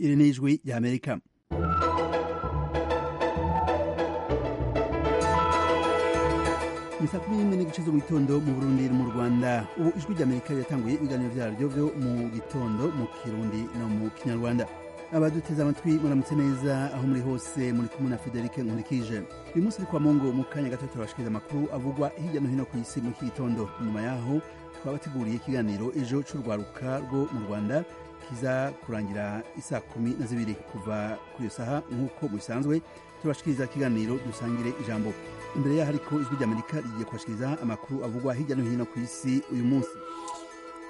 iri ni ijwi ry'amerika ni saa kumi n'imwe n'igice zo mu gitondo mu burundi no mu rwanda ubu ijwi ry'amerika riratanguye ibiganiro byaryo byo mu gitondo mu kirundi no mu kinyarwanda abaduteze amatwi muramutse neza aho muri hose muri kumwe na federike nkurikije uyu munsi uri kwa mungu mu kanya gato turabashikiriza amakuru avugwa hirya no hino ku isi muri iki gitondo nyuma yaho twabateguriye ikiganiro ejo c'urwaruka rwo mu rwanda kiza kurangira isaa kumi na zibiri kuva kuri iyo saha nk'uko bisanzwe turabashikiriza ikiganiro dusangire ijambo imbere yaho ariko ijwi ry'amerika rigiye kubashikiriza amakuru avugwa hirya no hino ku isi uyu munsi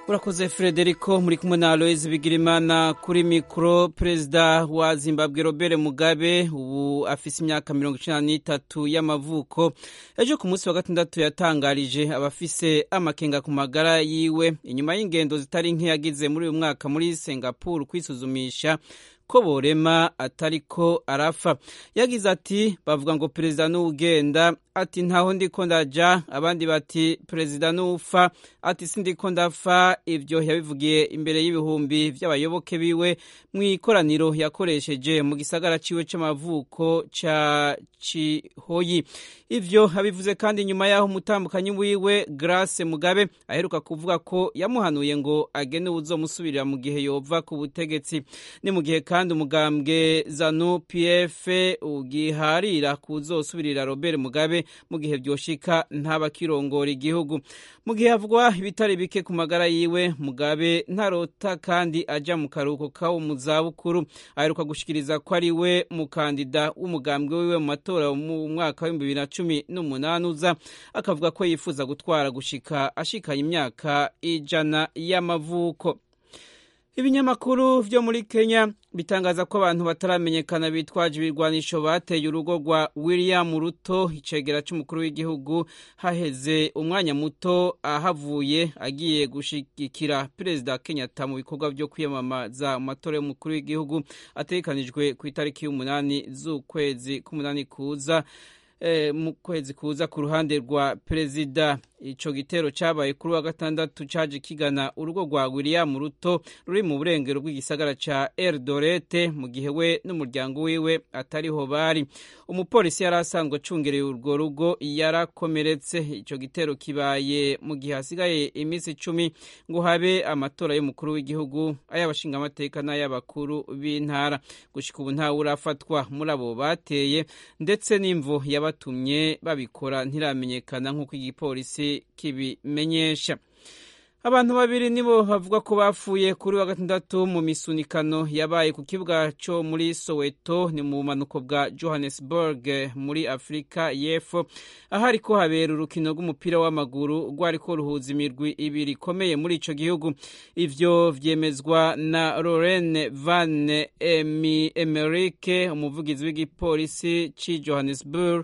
urakoze frederico muri kumwe na aloise bigirimana kuri mikoro perezida wa zimbabwe robert mugabe ubu afise imyaka mirongo icenda n'itatu y'amavuko ejo ku munsi wa gatandatu yatangarije abafise amakenga ku magara yiwe inyuma y'ingendo zitari nke yagize muri uyu mwaka muri singapore kwisuzumisha ko borema atariko arafa yagize ati bavuga ngo perezida n'ugenda ati ntaho ndiko ndaja abandi bati perezida n'ufa ati sindiko ndafa ibyo yabivugiye imbere y'ibihumbi by'abayoboke biwe mu ikoraniro yakoresheje mu gisagara ciwe c'amavuko ca cihoyi ivyo abivuze kandi nyuma y'aho umutambukanyi wiwe grace mugabe aheruka kuvuga ko yamuhanuye ngo agene uwuzomusubirira mu gihe yova ku butegetsi ni mu gihe kandi umugambwe zanu pf ugiharira kuzosubirira robert mugabe mu gihe byoshika ntabakirongora igihugu mu gihe havugwa ibitari bike ku magara yiwe mugabe ntarota kandi ajya mu karuhuko kawo mu zabukuru aheruka gushikiriza ko ari we mukandida w'umugambwe wiwe mu matora mu mwaka w'ibihumbi bibiri na cumi n'umunani uza akavuga ko yifuza gutwara gushika ashikanye imyaka ijana y'amavuko ibinyamakuru vyo muri kenya bitangaza ko abantu bataramenyekana bitwaje ibirwanisho bateye urugo rwa william ruto icegera c'umukuru w'igihugu haheze umwanya muto ahavuye agiye gushigikira perezida kenyatta mu bikorwa vyo kwiyamamaza mu matora y'umukuru w'igihugu ategekanijwe ku itariki y'umunani z'ukwezi k'umunani kuza mu kwezi kuza ku ruhande rwa perezida icyo gitero cyabaye kuri wa gatandatu cyaje kigana urugo rwa william ruto ruri mu burengero bw'igisagara cya eldorete mu gihe we n'umuryango wiwe atariho bari umupolisi yari asanzwe acungereye urwo rugo yarakomeretse icyo gitero kibaye mu gihe hasigaye iminsi icumi ngo habe amatora y'umukuru w'igihugu ay'abashingamateka n'ay'abakuru b'intara gushyika ubu ntawe urafatwa muri abo bateye ndetse n'imvu yaba batumye babikora ntiramenyekana nk'uko igipolisi kibimenyesha abantu babiri nibo bavuga ko bapfuye kuri wa gatandatu mu misunikano yabaye ku kibuga cyo muri soweto ni mu bumanuko bwa johannesburg muri afurika y'epfo aho ariko habera urukino rw'umupira w'amaguru rwari ko ruhuza imirwi ibiri ikomeye muri icyo gihugu ibyo byemezwa na lorene van emerike umuvugizi w'igipolisi cy'i johannesburg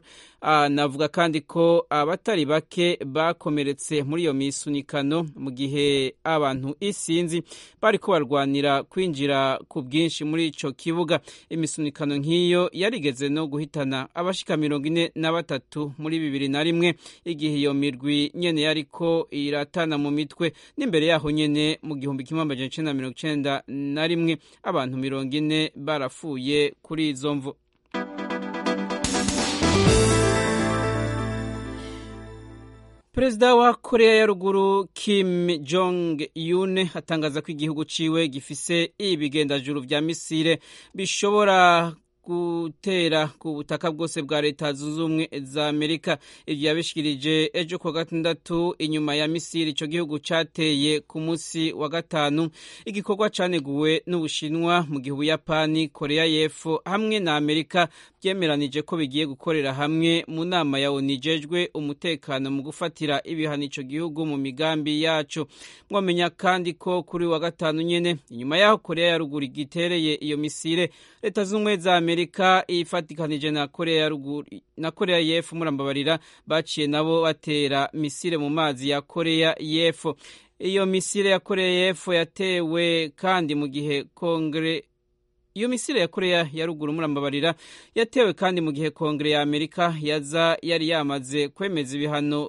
navuga kandi ko abatari bake bakomeretse muri iyo misunikano mu gihe abantu isinzi bari ko barwanira kwinjira ku bwinshi muri icyo kibuga imisunikano nk'iyo yarigeze no guhitana abashika mirongo ine na batatu muri bibiri na rimwe igihe iyo mirwi nyene yariko iratana mu mitwe n'imbere yaho nyene mu gihumbi kimwe amajana icenda mirongo icenda na rimwe abantu mirongo ine barafuye kuri izo mvu perezida wa korea ya ruguru kim jong yun atangaza ko igihugu ciwe gifise ibigendajuru vya misile bishobora gutera ku butaka bwose bwa leta zunze ubumwe za amerika ibyo yabishikirije ejo ku wa gatandatu inyuma ya misiri ico gihugu cateye ku munsi wa gatanu igikorwa caneguwe n'ubushinwa mu gihe ubuyapani korea y'epfo hamwe na amerika byemeranije ko bigiye gukorera hamwe mu nama ya onu ijejwe umutekano mu gufatira ibihano ico gihugu mu migambi yaco mwamenya kandi ko kuri wa gatanu nyene inyuma yaho korea ya ruguru igitereye iyo misile leta zunze ubumwe za amerika amerika ifatikanije na korea ruguru na korea y'epfo murambabarira baciye nabo batera misile mu mazi ya korea y'epfo iyo misile ya korea y'epfo yatewe kandi mu gihe kongre iyo misile ya koreya ya ruguru murambabarira yatewe kandi mu gihe kongere ya amerika yaza yari yamaze kwemeza ibihano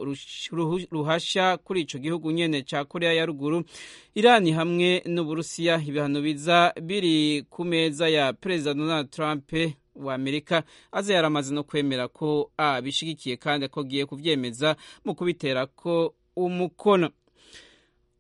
ruhashya kuri icyo gihugu nyine cya koreya ya ruguru irani hamwe n'uburusiya ibihano biza biri ku meza ya perezida donald trump wa amerika aza yaramaze no kwemera ko abishyigikiye kandi ko agiye kubyemeza mu kubitera ko umukono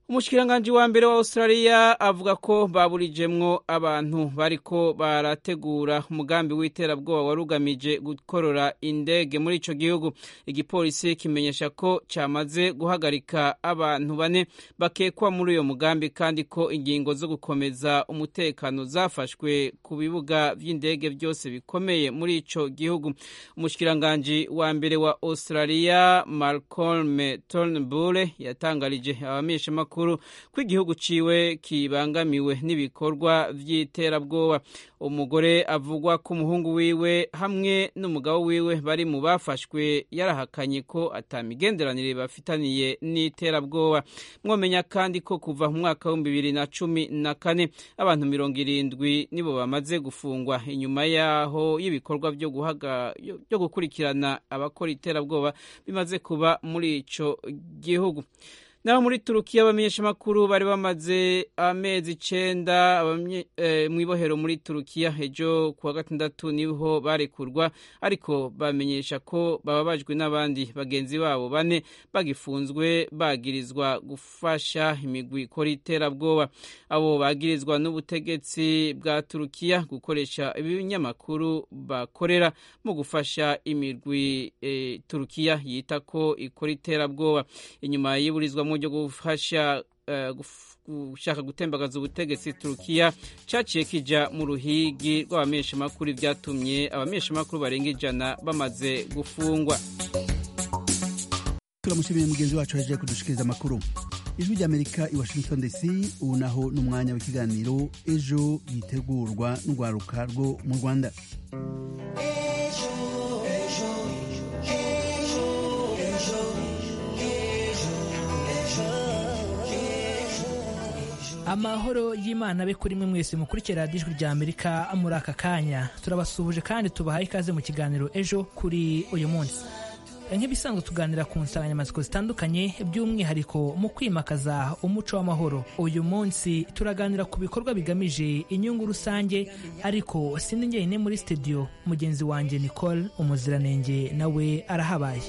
umushikiranganji wa mbere wa australia avuga ko baburijemwo abantu bariko barategura umugambi w'iterabwoba warugamije gukorora indege muri ico gihugu igipolisi kimenyesha ko cyamaze guhagarika abantu bane bakekwa muri uyo mugambi kandi ko ingingo zo gukomeza umutekano zafashwe ku bibuga vy'indege vyose bikomeye muri ico gihugu umushikiranganji wa mbere wa australia malcolm turnbull yatangarije abamenyeshamakuru amakuru ko igihugu ciwe kibangamiwe n'ibikorwa vy'iterabwoba umugore avugwa ko umuhungu wiwe hamwe n'umugabo wiwe bari mu bafashwe yarahakanye ko atamigenderanire bafitaniye n'iterabwoba mwomenya kandi ko kuva mu mwaka w'ibihumbi bibiri na cumi na kane abantu mirongo irindwi nibo bamaze gufungwa inyuma yaho y'ibikorwa byo guhaga byo gukurikirana abakora iterabwoba bimaze kuba muri ico gihugu naho muri turukiya abamenyeshamakuru bari bamaze amezi icenda mu ibohero muri turukiya ejo ku wa gatandatu niho barekurwa ariko bamenyesha ko bababajwe n'abandi bagenzi babo bane bagifunzwe bagirizwa gufasha imigwi ikora iterabwoba abo bagirizwa n'ubutegetsi bwa turukiya gukoresha ibinyamakuru bakorera mu gufasha imigwi e, turukiya yita ko ikora iterabwoba inyuma y'iburizwa buryo gufasha gushaka gutembagaza ubutegetsi turukiya cyaciye kijya mu ruhigi rw'abamenyeshamakuru byatumye abamenyeshamakuru barenga ijana bamaze gufungwa turamushimiye mugenzi wacu yaje kudushikiriza amakuru ijwi ry'amerika i washington dc ubu naho ni umwanya w'ikiganiro ejo yitegurwa n'urwaruka rwo mu rwanda amahoro y'imana abe kuri mwe mwese mukurikira radiyo ijwi rya amerika muri aka kanya turabasuhuje kandi tubahaye ikaze mu kiganiro ejo kuri uyu munsi nk'ibisanzwe tuganira ku nsanganyamatsiko zitandukanye by'umwihariko mu kwimakaza umuco w'amahoro uyu munsi turaganira ku bikorwa bigamije inyungu rusange ariko sindi njyenyine muri studio mugenzi wanjye nicole umuziranenge nawe arahabaye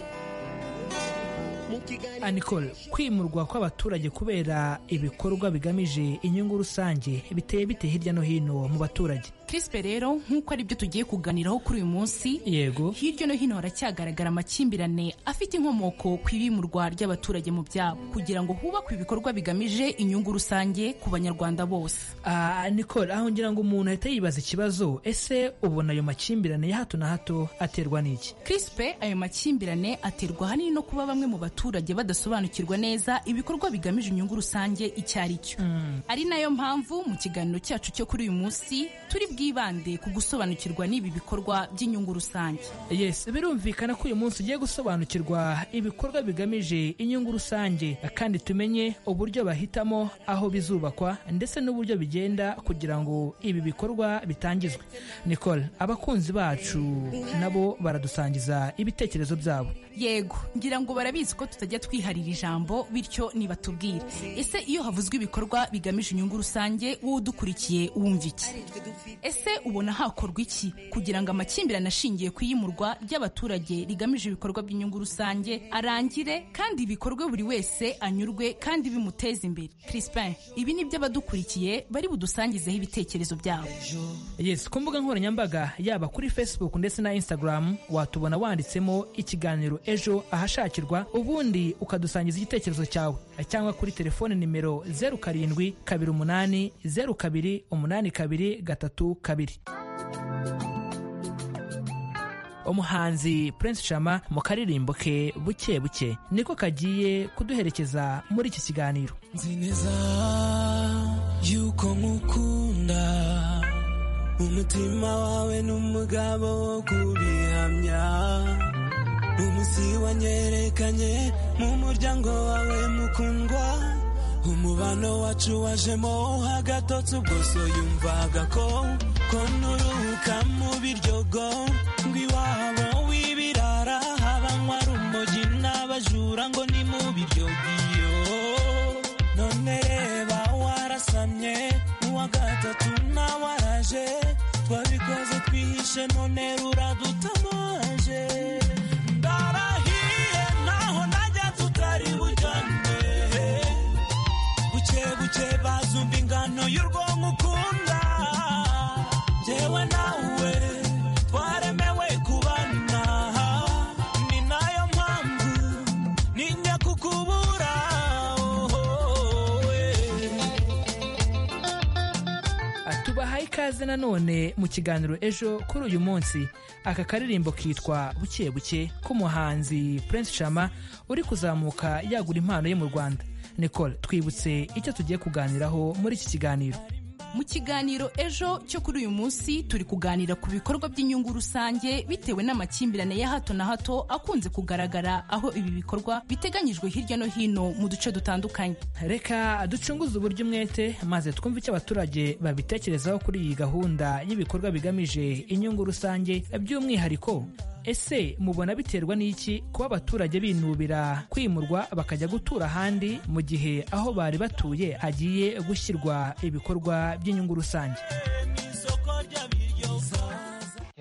anikol kwimurwa kw'abaturage kubera ibikorwa bigamije inyungu rusange biteye bite hirya no hino mu baturage kirispe rero nk'uko ari byo tugiye kuganiraho kuri uyu munsi yego hirya no hino haracyagaragara amakimbirane afite inkomoko ku ibimurwa ry'abaturage mu byabo kugira ngo hubakwe ibikorwa bigamije inyungu rusange ku banyarwanda bose nicole aho ngira ngo umuntu ahita yibaza ikibazo ese ubona ayo makimbirane ya hato na hato aterwa n'iki kirispe ayo makimbirane aterwa ahanini no kuba bamwe mu baturage badasobanukirwa neza ibikorwa bigamije inyungu rusange icyo ari cyo ari nayo mpamvu mu kiganiro cyacu cyo kuri uyu munsi turi bwibande ku gusobanukirwa n'ibi bikorwa by'inyungu rusange yes birumvikana ko uyu munsi ugiye gusobanukirwa ibikorwa bigamije inyungu rusange kandi tumenye uburyo bahitamo aho bizubakwa ndetse n'uburyo bigenda kugira ngo ibi bikorwa bitangizwe nicole abakunzi bacu nabo baradusangiza ibitekerezo byabo yego ngira ngo barabizi ko tutajya twiharira ijambo bityo nibatubwire ese iyo havuzwe ibikorwa bigamije inyungu rusange wowe udukurikiye wumva iki ese ubona hakorwa iki kugira ngo amakimbirane ashingiye ku iyimurwa ry'abaturage rigamije ibikorwa by'inyungu rusange arangire kandi bikorwe buri wese anyurwe kandi bimuteza imbere Crispin ibi ni byo abadukurikiye bari budusangizeho ibitekerezo byabo yes ku mbuga nkoranyambaga yaba kuri facebook ndetse na instagram watubona wanditsemo ikiganiro ejo ahashakirwa ubundi ukadusangiza igitekerezo cyawe cyangwa kuri telefone nimero zeru karindwi kabiri umunani zeru kabiri umunani kabiri gatatu kabiri umuhanzi prince shama mu karirimbo ke buke buke niko kagiye kuduherekeza muri iki kiganiro nzi neza yuko nkukunda umutima wawe n'umugabo wo kubihamya umunsi wanyerekanye mu muryango wawe mukundwa umubano wacu wajemo hagatotse ubwo so yumvaga ko ko nturuka mu biryogo ngo iwabo w'ibirara habanywa rumogi n'abajura ngo ni mu biryogiyo none reba warasamye uwa gatatu nawe araje twabikoze twihishe none ruradutamaje ndarahiye naho najya tutari bujyane buke buke bazumva ingano y'urwonko ukunda njyewe nawe twaremewe kubana ni nayo mpamvu ninjya kukubura ohohowe. tubahaye ikaze nanone mu kiganiro ejo kuri uyu munsi aka karirimbo kitwa buke buke k'umuhanzi prince shama uri kuzamuka yagura impano ye mu rwanda nicole twibutse icyo tugiye kuganiraho muri iki kiganiro mu kiganiro ejo cyo kuri uyu munsi turi kuganira ku bikorwa by'inyungu rusange bitewe n'amakimbirane ya hato na hato akunze kugaragara aho ibi bikorwa biteganyijwe hirya no hino mu duce dutandukanye reka ducunguze uburyo umwete maze twumve icyo abaturage babitekerezaho kuri iyi gahunda y'ibikorwa bigamije inyungu rusange by'umwihariko ese mubona biterwa n'iki kuba abaturage binubira kwimurwa bakajya gutura ahandi mu gihe aho bari batuye hagiye gushyirwa ibikorwa by'inyungu rusange isoko ry'abiryo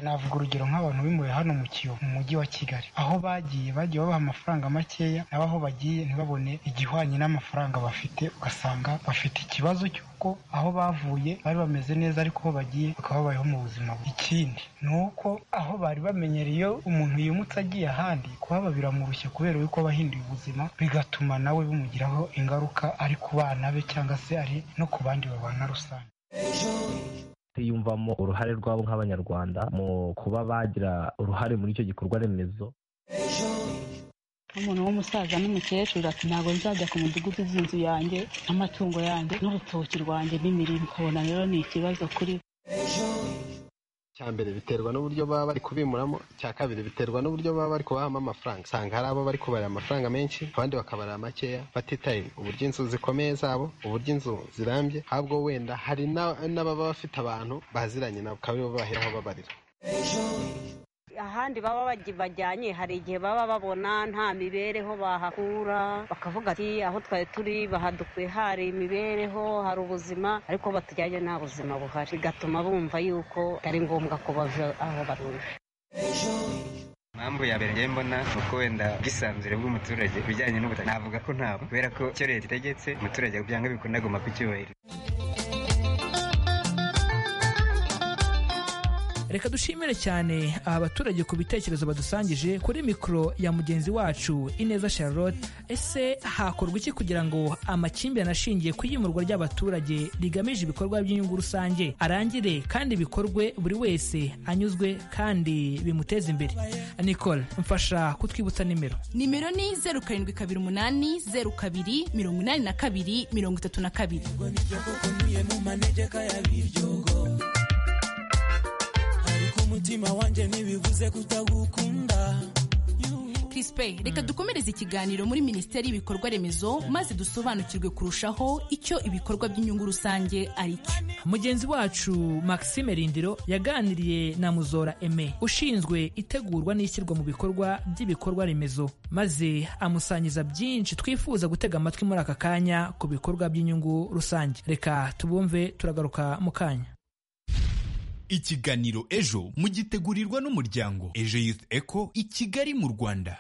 navuga urugero nk'abantu bimuwe hano mu kiyovu mu mujyi wa kigali aho bagiye bagiye babaha amafaranga makeya nabo aho bagiye ntibabone igihwanye n'amafaranga bafite ugasanga bafite ikibazo cy'uko aho bavuye bari bameze neza ariko aho bagiye bakaba babayeho mu buzima bubi ikindi ni uko aho bari bamenyereye iyo umuntu yimutse agiye ahandi kuhaba biramurushya kubera yuko aba ahinduye ubuzima bigatuma nawe bimugiraho ingaruka ari ku bana be cyangwa se ari no ku bandi babana rusange twiyumvamo uruhare rwabo nk'abanyarwanda mu kuba bagira uruhare muri icyo gikorwa remezo nk'umuntu w'umusaza n'umukecuru ati ntabwo nzajya ku mudugudu uzi inzu yanjye n'amatungo yanjye n'urutoki rwanjye n'imirimo nkabona rero ni ikibazo kuri bo. icya mbere biterwa n'uburyo baba bari kubimuramo icya kabiri biterwa n'uburyo baba bari kubahamo amafaranga usanga hari abo bari kubarira amafaranga menshi abandi bakabarira makeya batitaye uburyo inzu zikomeye zabo uburyo inzu zirambye ahubwo wenda hari na- n'ababa bafite abantu baziranye nabo bakaba aribo baheraho babarira ahandi baba bagi- bajyanye hari igihe baba babona nta mibereho bahakura bakavuga ati aho twari turi bahadukuye hari imibereho hari ubuzima ariko batujyanye nta buzima buhari bigatuma bumva yuko atari ngombwa ko bava aho batuje impamvu ya mbere njyewe mbona ni uko wenda ubwisanzure bw'umuturage ku bijyanye n'ubutaka navuga ko ntabwo kubera ko icyo leta itegetse umuturage byanga bikunda agomba kucyubahiriza reka dushimire cyane aba baturage ku bitekerezo badusangije kuri mikoro ya mugenzi wacu ineza charlotte ese hakorwa iki kugira ngo amakimbirane ashingiye ku iyimurwa ry'abaturage rigamije ibikorwa by'inyungu rusange arangire kandi bikorwe buri wese anyuzwe kandi bimuteze imbere nicole mfasha kutwibutsa nimero nimero ni zeru karindwi kabiri umunani zeru kabiri mirongo inani na kabiri mirongo itatu na kabiri koko niye mu manegeka ya biryogo ariko umutima wanjye ntibivuze kutagukunda Crispe reka dukomereze ikiganiro muri minisiteri y'ibikorwa remezo maze dusobanukirwe kurushaho icyo ibikorwa by'inyungu rusange ari cyo mugenzi wacu maxime rindiro yaganiriye na muzora eme ushinzwe itegurwa n'ishyirwa mu bikorwa by'ibikorwa remezo maze amusangiza byinshi twifuza gutega amatwi muri aka kanya ku bikorwa by'inyungu rusange reka tubumve turagaruka mu kanya ikiganiro ejo mugitegurirwa n'umuryango ejo youth eco i kigali mu rwanda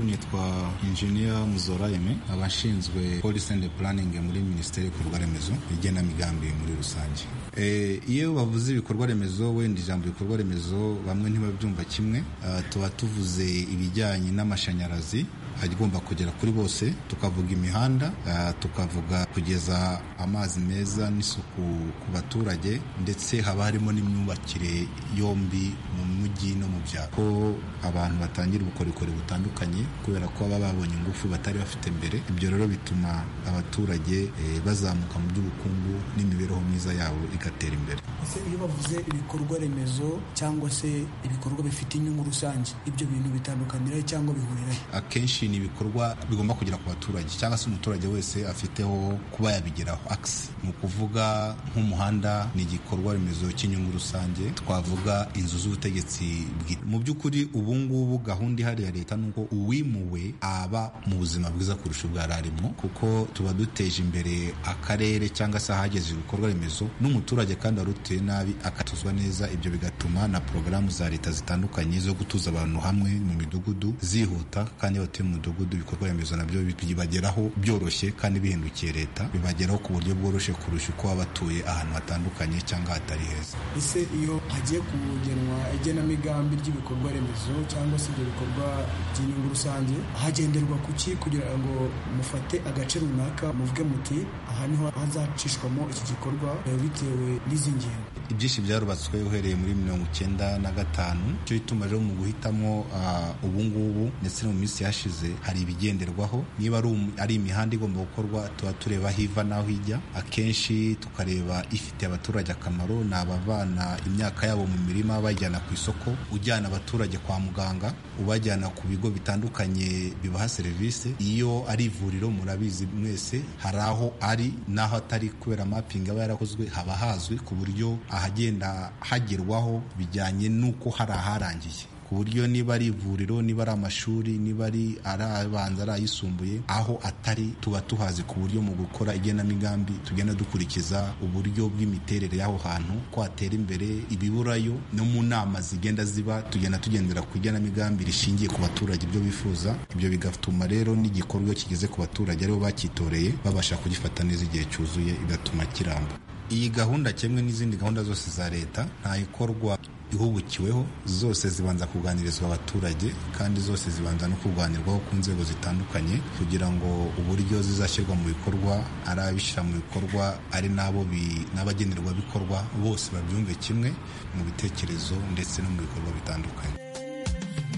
nitwa injiniya muzora eme abashinzwe policy and planning muri minisiteri y'ibikorwa remezo igenamigambi muri rusange Eh, iyo bavuze ibikorwa remezo wenda ijambo ibikorwa remezo bamwe ntibabyumva kimwe Ah, tuba tuvuze ibijyanye n'amashanyarazi agomba kugera kuri bose tukavuga imihanda ah, tukavuga kugeza amazi meza n'isuku ku baturage ndetse haba harimo n'imyubakire yombi mu mujyi no mu byaro ko abantu batangira ubukorikori butandukanye kubera ko baba babonye ingufu batari bafite mbere ibyo rero bituma abaturage eh, bazamuka mu by'ubukungu n'imibereho myiza yabo igatera imbere Ese iyo bavuze ibikorwa remezo cyangwa se ibikorwa bifite inyungu rusange ibyo bintu bitandukanira cyangwa bihurirahe akenshi ni ibikorwa bigomba kugera ku baturage cyangwa se umuturage wese afiteho kuba yabigeraho akisi ni ukuvuga nk'umuhanda ni igikorwa remezo cy'inyungu rusange twavuga inzu z'ubutegetsi bwite mu by'ukuri ubu ngubu gahunda ihari ya leta ni uko uwimuwe aba mu buzima bwiza kurusha ubwa arimo kuko tuba duteje imbere akarere cyangwa se ahageze ibikorwa remezo n'umuturage kandi arutuye nabi akatuzwa neza ibyo bigatuma na porogaramu za leta zitandukanye zo gutuza abantu hamwe mu midugudu zihuta kandi batuye mu mudugudu ibikorwa remezo nabyo bibageraho byoroshye kandi bihindukiye leta bibageraho ku buryo bworoshye kurusha uko baba batuye ahantu hatandukanye cyangwa hatari heza ese iyo hagiye kugenwa igenamigambi ry'ibikorwa remezo cyangwa se ibyo bikorwa by'inyungu rusange hagenderwa ku ki kugira ngo mufate agace runaka muvuge muti aha niho hazacishwamo iki gikorwa bitewe n'izi ngingo ibyinshi byarubatswe uhereye muri mirongo icyenda na gatanu icyo ituma rero mu guhitamo ah, ubu ngubu ndetse no mu minsi yashize hari ibigenderwaho niba ari um- ari imihanda igomba gukorwa tuba tureba aho iva n'aho ijya akenshi tukareba ifitiye abaturage akamaro ni abavana imyaka yabo mu mirima bajyana ku isoko ujyana abaturage kwa muganga ubajyana ku bigo bitandukanye bibaha serivisi iyo ari ivuriro murabizi mwese hari aho ari n'aho atari kubera mapingi aba yarakozwe haba hazwi ku buryo ahagenda hagerwaho bijyanye n'uko hari aharangiye ku buryo niba ari ivuriro niba ari amashuri niba ari ari abanza ari ayisumbuye aho atari tuba tuhazi ku buryo mu gukora igenamigambi tugenda dukurikiza uburyo bw'imiterere y'aho hantu ko hatera imbere ibiburayo no mu nama zigenda ziba tugenda tugendera ku igenamigambi rishingiye ku baturage ibyo bifuza ibyo bigatuma rero n'igikorwa iyo kigeze ku baturage aribo bacyitoreye babasha kugifata neza igihe cyuzuye bigatuma kiramba iyi gahunda kimwe n'izindi gahunda zose za leta ntayikorwa ihubukiweho zose zibanza kuganirizwa abaturage kandi zose zibanza no kurwanirwaho ku nzego zitandukanye kugira ngo uburyo zizashyirwa mu bikorwa ari abishyira mu bikorwa ari n'abo bi- n'abagenerwabikorwa bose babyumve kimwe mu bitekerezo ndetse no mu bikorwa bitandukanye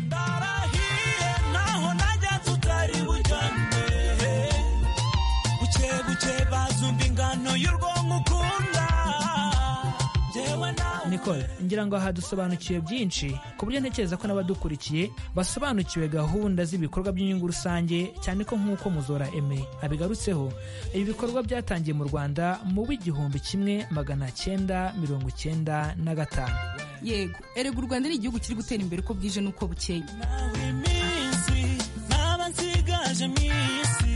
ndarahiye naho najya tutari bujyane buke buke bazumva ingano y'urwonko ukunda njyewe nawe nicole ngira ngo aha dusobanukiwe byinshi ku buryo ntekereza ko n'abadukurikiye basobanukiwe gahunda z'ibikorwa by'inyungu rusange cyane ko nk'uko muzora eme abigarutseho ibi bikorwa byatangiye mu rwanda mu w'igihumbi kimwe magana cyenda mirongo icyenda na gatanu yego erega u rwanda ni igihugu kiri gutera imbere uko bwije n'uko bukeye iminsi ntaba nsigaje iminsi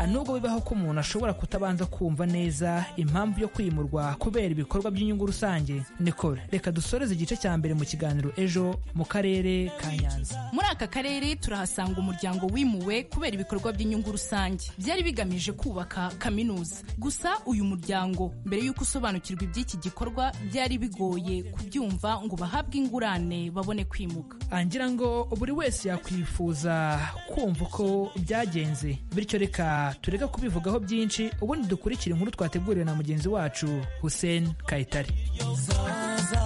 Ah, nubwo bibaho ko umuntu ashobora kutabanza kumva neza impamvu yo kwimurwa kubera ibikorwa by'inyungu rusange nicole reka dusoreze igice cya mbere mu kiganiro ejo mu karere ka nyanza muri aka karere turahasanga umuryango wimuwe kubera ibikorwa by'inyungu rusange byari bigamije kubaka kaminuza gusa uyu muryango mbere y'uko usobanukirwa iby'iki gikorwa byari bigoye kubyumva ngo bahabwe ingurane babone kwimuka Ah, ngira ngo buri wese yakwifuza kumva uko byagenze bityo reka tureke kubivugaho byinshi ubundi dukurikire inkuru twateguriwe na mugenzi wacu hussein kayitare yozaza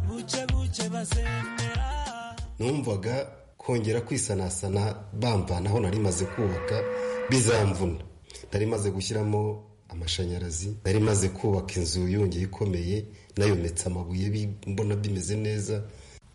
buke buke bazemera numvaga kongera kwisanasana bambana aho nari maze kubaka bizamvuna nari maze gushyiramo amashanyarazi nari maze kubaka inzu yongeye ikomeye nayometse amabuye bi- mbona bimeze neza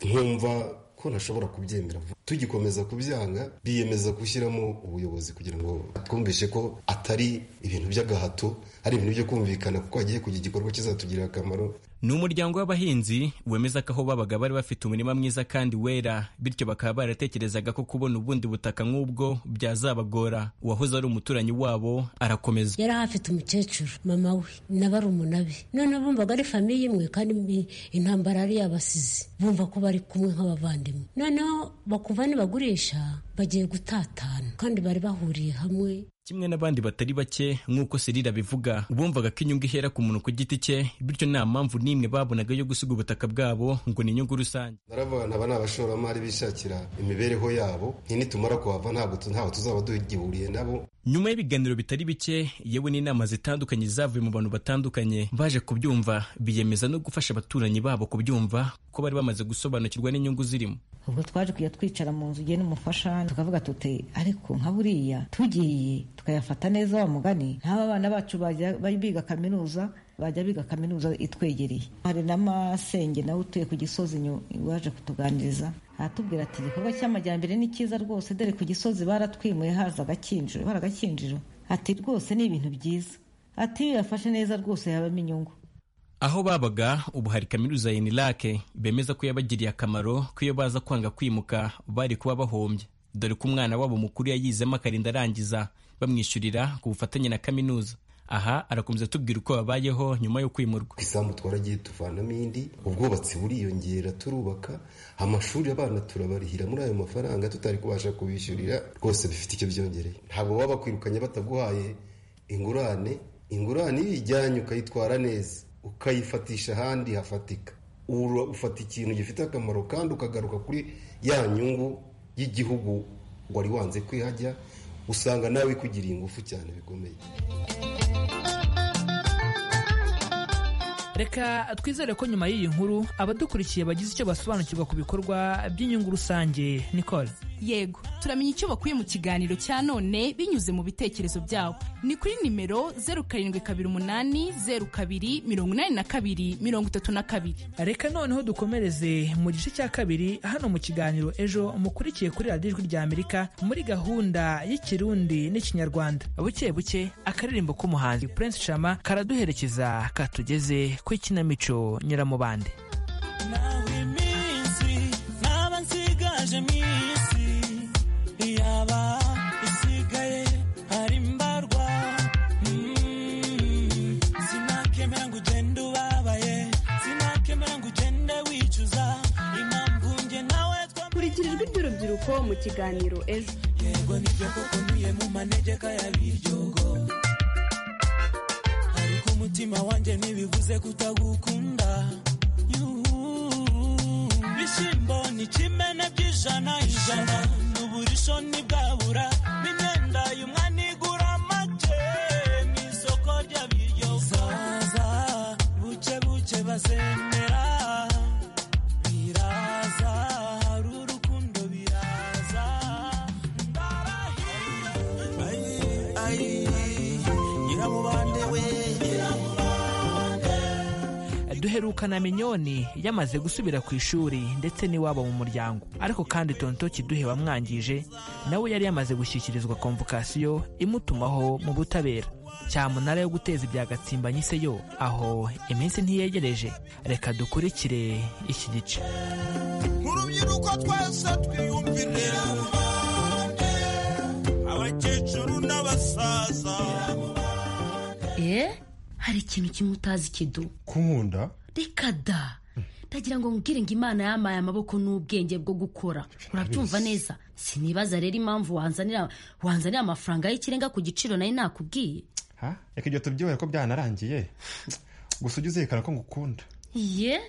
nkumva ko ntashobora kubyemera vuba. tugikomeza kubyanga biyemeza gushyiramo ubuyobozi kugira ngo twumvishe ko atari ibintu by'agahato ari ibintu byo kumvikana kuko hagiye kujya igikorwa kizatugirira akamaro ni umuryango w'abahinzi wemeza ko aho babaga bari bafite umurima mwiza kandi wera bityo bakaba baratekerezaga ko kubona ubundi butaka nk'ubwo byazabagora uwahoze ari umuturanyi wabo arakomeza yari ahafite umukecuru mama we na barumuna be noneho bumvaga ari famiye imwe kandi mbi- intambara yari yabasize bumva ko bari kumwe nk'abavandimwe noneho bakumva nibagurisha bagiye gutatana kandi bari bahuriye hamwe kimwe n'abandi batari bake nk'uko serira bivuga bumvaga ko inyungu ihera ku muntu ku giti cye bityo nta mpamvu n'imwe babonaga yo gusiga ubutaka bwabo ngo ni inyungu rusange Naravuga aba ni abashoramari bishakira imibereho yabo nti nitumara kuhava ntabwo tu- ntaho tuzaba duhugihuriye nabo nyuma y'ibiganiro bitari bike yewe n'inama zitandukanye zavuye mu bantu batandukanye baje kubyumva biyemeza no gufasha abaturanyi babo kubyumva ko bari bamaze gusobanukirwa n'inyungu zirimo ubwo twaje kujya twicara mu nzu ugena umufasha tukavuga tuti ariko nka buriya tugiye tukayafata neza wa mugani nk'aba abana bacu bajya bari biga kaminuza bajya biga kaminuza itwegereye hari n'amasenge nawe utuye ku gisozi nyu- waje kutuganiriza aratubwira ati igikorwa cy'amajyambere ni cyiza rwose dore ku gisozi baratwimuye haza agakinjiro baragakinjiro ati rwose ni ibintu byiza ati iyo yafashe neza rwose yabamo inyungu aho babaga ubu hari kaminuza ya inirake bemeza ko yabagiriye akamaro ko iyo baza kwanga kwimuka bari kuba bahombye dore ko umwana wabo mukuru yayizemo akarinda arangiza bamwishyurira ku bufatanye na kaminuza aha arakomeza atubwira uko babayeho nyuma yo kwimurwa ku isambu twaragiye tuvanamo indi ubwubatsi buriyongera turubaka amashuri abana turabarihira muri ayo mafaranga tutari kubasha kubishyurira rwose bifite icyo byongereye ntabwo baba bakwirukanye bataguhaye ingurane ingurane iyo uyijyanye ukayitwara neza ukayifatisha ahandi hafatika ufata ikintu gifite akamaro kandi ukagaruka kuri ya nyungu y'igihugu wari wanze kwihajya usanga nawe ikugiriye ingufu cyane bikomeye reka twizere ko nyuma y'iyi nkuru abadukurikiye bagize icyo basobanukirwa ku bikorwa by'inyungu rusange nicole yego turamenya icyo bakuye mu kiganiro cya none binyuze mu bitekerezo byabo ni kuri nimero zeru karindwi kabiri umunani zeru kabiri mirongo inani na kabiri mirongo itatu na kabiri reka noneho dukomereze mu gice cya kabiri hano mu kiganiro ejo mukurikiye kuri radiyo ijwi ry'amerika muri gahunda y'ikirundi n'ikinyarwanda buke buke akaririmbo k'umuhanzi prince shama karaduherekeza katugeze ku ikinamico nyiramubande nawe iminsi ntaba nsigaje minsi yaba isigaye ari mbarwa Mm, sinakemera ngo ugende ubabaye sinakemera ngo ugende wicuza impamvu nge nawe kurikira ijwi ry'urubyiruko mu kiganiro ejo yego nibyo koko niye mu manegeka ya biryogo ariko umutima wanjye ntibivuze kutagukunda Yuhu. ibishyimbo ni kimene by'ijana ijana n'uburisho ntibwabura n'imyenda y'umwana igura make mu isoko ry'abiryogo zaza buke buke bazemera biraza hari urukundo biraza nyiramubande we duherukana minyoni yamaze gusubira ku ishuri ndetse n'iwabo mu muryango ariko kandi tonto kiduhe wamwangije nawe yari yamaze gushyikirizwa komvokasiyo imutumaho mu butabera cyamunara yo guteza ibya gatsimbanye ise yo aho iminsi ntiyegereje reka dukurikire iki gice urubyiruko twese twiyumvire abakecuru n'abasaza eh hari ikintu kimwe utazi kidu kunkunda reka da ndagira ngo nkubwire ngo imana yamaye amaboko n'ubwenge bwo gukora urabyumva neza sinibaza rero impamvu wanzanira wanzanira amafaranga y'ikirenga ku giciro nayo nakubwiye ha reka ibyo tubyihoye ko byanarangiye gusa ujye uzirikana ko ngukunda ye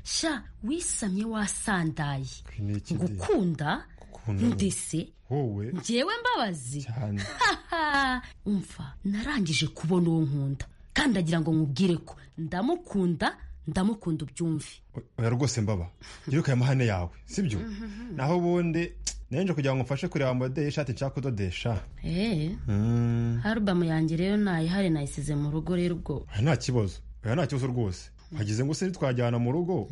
sha wisamye wasandaye ni iki ndeba? ngukunda Gukunda ni- ndese wowe njyewe mbabazi cyane umva narangije kubona uwo nkunda kandi agira ngo nkubwire ko ndamukunda ndamukunda ubyumve oya rwose mbaba yiruka amahane yawe sibyo naho ubundi nanjye kugira ngo mfashe kureba modeli y'ishati nshaka kudodesha eee Mm, arubamu yanjye rero ntayihari nayisize mu rugo rero ubwo oya nta kibazo oya nta kibazo rwose hagize ngo se twajyana mu rugo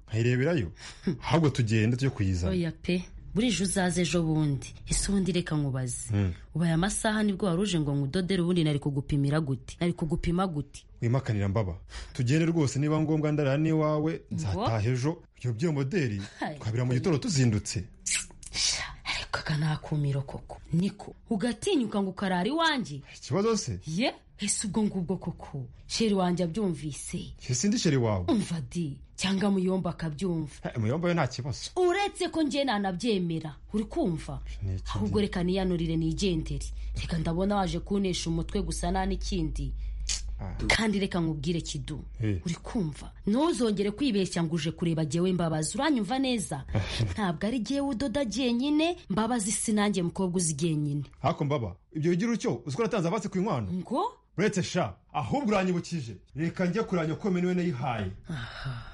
nkayireberayo ahubwo tugende tujye kuyizana oya pe burije uzaze ejo bundi ese ubundi reka nkubaze Mm. ubaye amasaha nibwo wari uje ngo nkudodere ubundi nari kugupimira gute nari kugupima gute wimakanira mbaba tugende rwose niba ngombwa ndarara n'iwawe nzataha ejo iyo by'iyo modeli Hai. twabira mu gitondo tuzindutse kaka nakumiro koko niko ugatinyuka ngo ukarara iwanjye ikibazo se ye ese ubwo ngubwo koko sheri wanjye abyumvise Njye sindi sheri wawe umva di cyangwa muyomba akabyumva Ha, muyomba yo nta kibazo uretse ko njye nanabyemera uri kumva Ni iki ahubwo reka niyanurire nigendere reka ndabona waje kunesha umutwe gusa nta n'ikindi kandi reka nkubwire kidu Eh. uri kumva ntuzongere kwibeshya ngo uje kureba jyewe mbabazi uranyumva neza ntabwo ari jyewe udoda jyenyine mbabazi si nanjye mukobwa uzi jyenyine ariko mbaba ibyo bigira utyo uzi ko natanze abatsi ku inkwano ngo uretse sha ahubwo uranyibukije reka njye kuranya ko meniwe nayihaye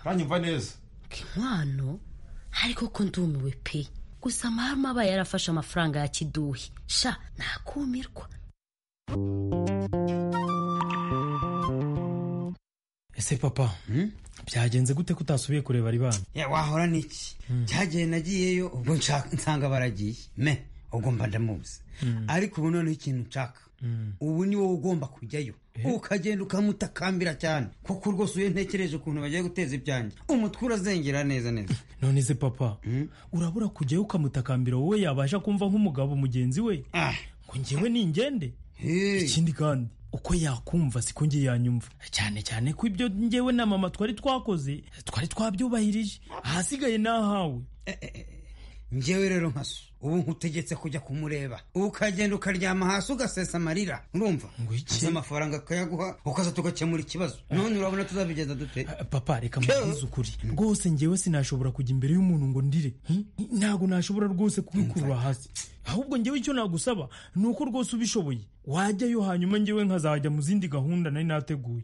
uranyumva neza inkwano ariko ko ndumiwe pe gusa marume aba yarafashe amafaranga ya kiduhi sha nakumirwa ese papa byagenze gute ko utasubiye kureba ari bana ya wahora niki cyagiye nagiyeyo ubwo nshaka nsanga baragiye me ubwo mba ndamuzi ariko ubu noneho ikintu nshaka ubu ni wowe ugomba kujyayo ukagenda ukamutakambira cyane kuko rwose iyo ntekereje ukuntu bagiye guteza ibyanjye umutwe urazengera neza neza none se papa urabura kujyayo ukamutakambira wowe yabasha kumva nk'umugabo mugenzi we ngo njyewe ningende ikindi kandi uko yakumva siko ngiye yanyumva cyane cyane ko ibyo ngewe na mama twari twakoze twari twabyubahirije ahasigaye ni ahawe ngewe rero nkaso ubu nkutegetse kujya kumureba ukagenda ukaryama hasi ugasesa amarira urumva ngo iki amafaranga akayaguha ukaza tugakemura ikibazo none urabona tuzabigeza dute papa reka mubwize ukuri rwose ngewe sinashobora kujya imbere y'umuntu ngo ndire Hmm? ntabwo nashobora rwose kubikurura hasi ahubwo ngewe icyo nagusaba ni uko rwose ubishoboye wajyayo hanyuma ngewe nkazajya mu zindi gahunda nari nateguye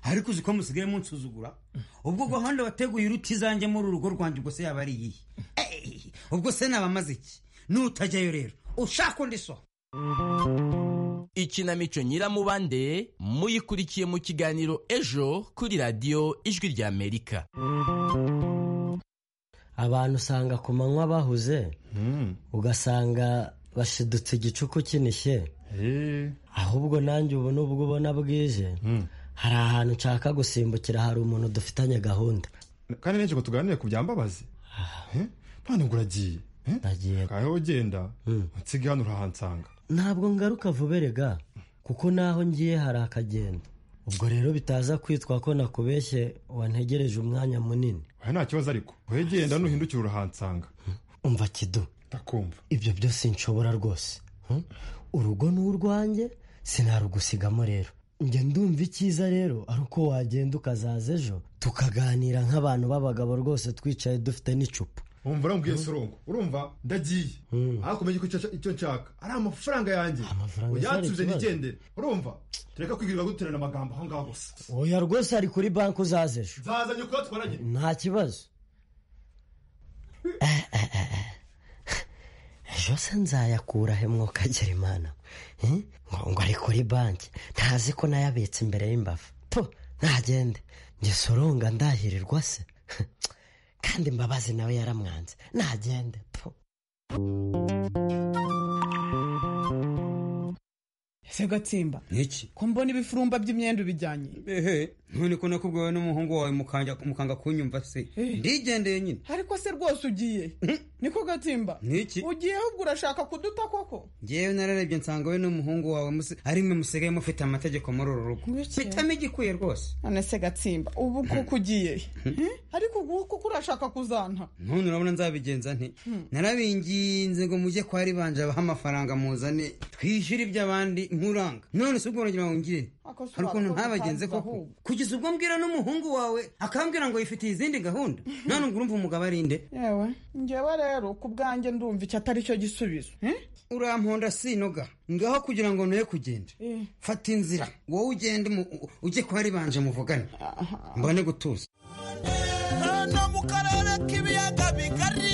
ariko uzi ko musigaye munsuzugura ubwo gahunda wateguye uruti izanjye muri urugo rwanjye ubwo se yaba ari iyihe Eh, ubwo se nabamaze iki nutajyayo rero ushaka undi so ikinamico nyiramubande muyikurikiye mu kiganiro ejo kuri radiyo ijwi ry'amerika abantu usanga ku manywa bahuze ugasanga bashidutse igicuku kinishye ahubwo nanjye ubu nubwo ubona bwije hari ahantu nshaka gusimbukira hari umuntu dufitanye gahunda kandi n'icyo ngo tuganire ku byambabazi Eh? none ngo uragiye nagiye aho ugenda nsigaye hano urahansanga ntabwo ngaruka vuberega kuko naho ngiye hari akagenda ubwo rero bitaza kwitwa ko nakubeshye wantegereje umwanya munini oya nta kibazo ariko wegenda nuhindukira urahansanga umva kidu ndakumva ibyo byose nshobora rwose Hmm? urugo ni urwanjye sinarugusigamo rero njya ndumva icyiza rero ari uko wagenda ukazaza ejo tukaganira nk'abantu b'abagabo rwose twicaye dufite n'icupa wumva urambwiye sorongo urumva ndagiye ariko kumenya ko icyo- icyo nshaka ari amafaranga yanjye uyansubize atari ikibazo. nigendere urumva tureka kwigirira guterana amagambo aho ngaho gusa oya rwose ari kuri banki uzaza ejo nzazanye uko twaranye nta kibazo ejo se nzayakura he mwokagera imana Eh? ngo ngo ari kuri banki ntazi ko nayabitse imbere y'imbavu to nagende njye soronga ndahirirwa se kandi imbabazi nawe yaramwanze nagende po ese gatsimba niki ko mbona ibifurumba by'imyenda ubijyanye ehe none ko nakubwiwe n'umuhungu wawe mukanja- mukanga kunyumva se ndigendeye nyine ariko se rwose ugiye niko gatsimba Niki? ugiye ahubwo urashaka kuduta koko ngewe nararebye nsanga we n'umuhungu wawe musi- ari mwe musigaye mufite amategeko muri uru rugo mpitamo igikwiye rwose none se gatsimba ubu kuko ugiye Eh? ariko ubu kuko urashaka kuzanta none urabona nzabigenza nti narabinginze ngo mujye kwa ribanje abaha amafaranga muzane twishyure iby'abandi nkuranga none si ubwo baragira ngo ngire Akosa hari ukuntu wakoze ntabagenze ukaza koko ahubwo. kugeza ubwo mbwira n'umuhungu wawe akambwira ngo yifitiye izindi gahunda none ngo urumva umugabo ari nde yewe ngewe rero ku bwanjye ndumva icyo atari cyo gisubizo uramponda sinoga ngaho kugira ngo ntuye kugenda fata inzira wowe ugende mu- u- ujye kwa ribanje muvugane mbone gutuza no mu karere k'ibiyaga bigari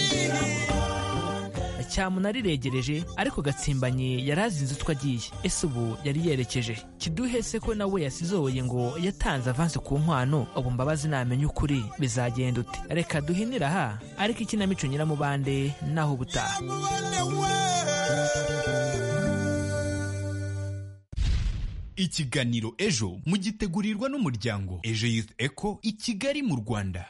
cyamunara iregereje ariko gatsimbanye yari azinze utwo agiye ese ubu yari yerekeje kiduhe se ko nawe yasizoye ngo yatanze avansi ku nkwano ubu mbabazi namenye ukuri bizagenda ute reka duhinira aha ariko ikinamico nyiramubande naho ubutaha ikiganiro ejo mugitegurirwa n'umuryango ejo youth eco i kigali mu rwanda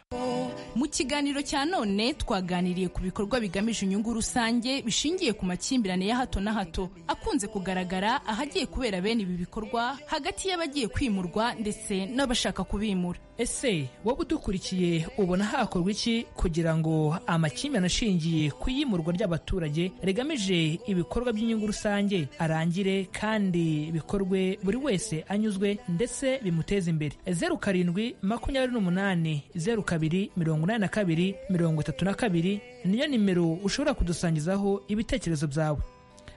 mu kiganiro cya none twaganiriye ku bikorwa bigamije inyungu rusange bishingiye ku makimbirane ya hato na hato akunze kugaragara ahagiye kubera bene ibi bikorwa hagati y'abagiye kwimurwa ndetse n'abashaka kubimura ese wowe udukurikiye ubona hakorwa iki kugira ngo amakimbirane ashingiye ku iyimurwa ry'abaturage rigamije ibikorwa by'inyungu rusange arangire kandi bikorwe buri wese anyuzwe ndetse bimuteze imbere zeru karindwi makumyabiri n'umunani zeru kabiri mirongo inani na kabiri mirongo itatu na kabiri niyo nimero ushobora kudusangizaho ibitekerezo byawe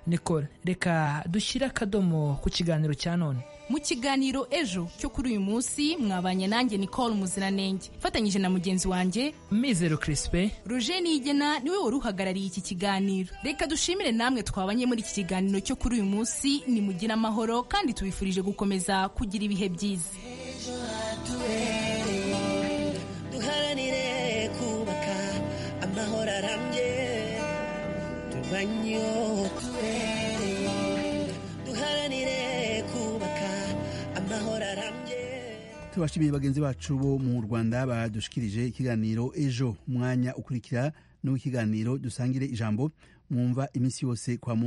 nikora reka dushyire akadomo ku kiganiro cya none mu kiganiro ejo cyo kuri uyu munsi mwabanye nanjye nicole muziranenge fatanyije na mugenzi wanjye mizero kirisipe roger nigena niwe wari uhagarariye iki kiganiro reka dushimire namwe twabanye muri iki kiganiro cyo kuri uyu munsi nimugire amahoro kandi tubifurije gukomeza kugira ibihe byiza ejo hatuwe inguzanyo twere duharanire kubaka amahoro arambye tubashimiye bagenzi bacu bo mu rwanda badushikirije ikiganiro ejo umwanya ukurikira n'uw'ikiganiro dusangire ijambo mwumva iminsi yose kwa mu